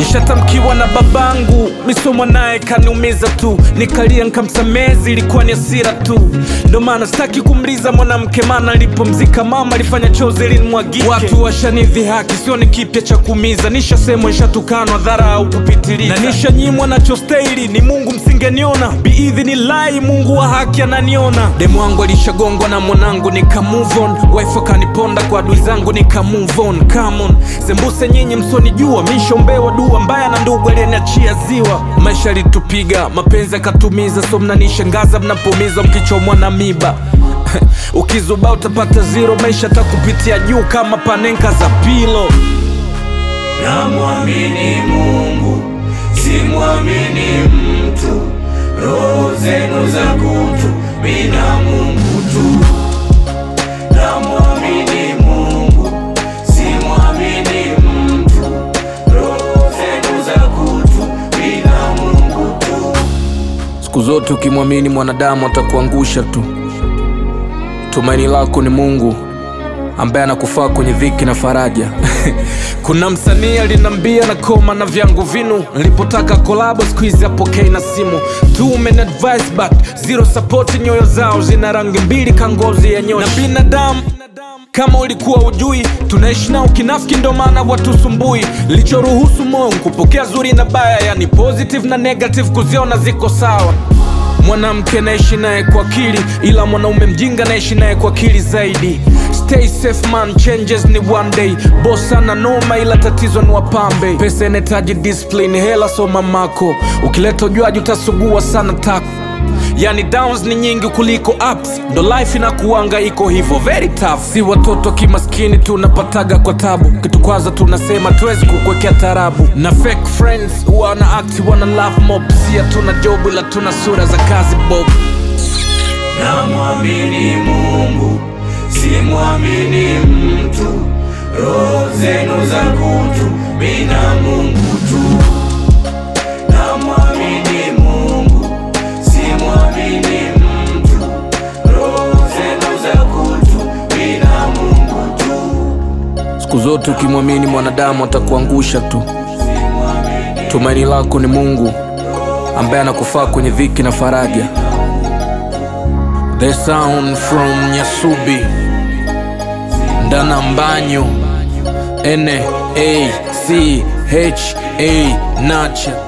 nishatamkiwa na babangu misomo naye kaniumiza tu nikalia nkamsamezi ilikuwa ni hasira tu ndo maana sitaki kumliza mwanamke maana alipomzika mama alifanya chozi linimwagike watu washanidhi haki sio ni kipya cha kuumiza nishasemwa nishatukanwa dhara au kupitiliza na nishanyimwa nachostahili ni mungu msingeniona biidhini lai mungu wa haki ananiona demu wangu alishagongwa na mwanangu nika move on wife akaniponda kwa adui zangu nika move on come on sembuse nyinyi msonijua mishombewa dua mbaya na ndugu aliyeniachia ziwa maisha alitupiga mapenzi akatumiza so mnanishangaza mnapomiza mkichomwa na miba ukizuba utapata zero maisha takupitia juu kama panenka za pilo Namwamini Mungu, simwamini mtu. Roho zenu za kutu, mina Mungu tu. Namwamini Mungu, simwamini mtu. Roho zenu za kutu, mina Mungu tu. siku zote ukimwamini mwanadamu atakuangusha tu tumaini lako ni mungu ambaye anakufaa kwenye dhiki na faraja kuna msanii alinambia na koma na vyangu vinu nilipotaka kolabo siku hizi apokei na simu Two men advice but zero support nyoyo zao zina rangi mbili kangozi ya nyoshi na binadamu kama ulikuwa ujui tunaishi nao kinafiki ndo maana watusumbui lichoruhusu moyo kupokea zuri na baya yani positive na negative kuziona ziko sawa mwanamke naishi naye kwa akili ila mwanaume mjinga naishi naye kwa akili zaidi stay safe man changes ni one day boss ana noma ila tatizo ni wapambe pesa inahitaji discipline hela soma mako ukileta ujuaji utasugua sana tako yani downs ni nyingi kuliko ups ndo life inakuanga iko hivyo very tough si watoto kimaskini tunapataga kwa tabu kitukwaza tunasema tuwezi kukwekea tarabu na fake friends wana act wana love mob sia tuna job ila tuna sura za kazi bob Namwamini Mungu, simwamini mtu. Roho zenu za kutu, mina Mungu tu. Namwamini Mungu, simwamini mtu. Roho zenu za kutu, mina Mungu tu. siku zote ukimwamini mwanadamu atakuangusha tu tumaini lako ni mungu ambaye anakufaa kwenye dhiki na faraja the sound from nyasubi ndana mbanyo n a c h a nacha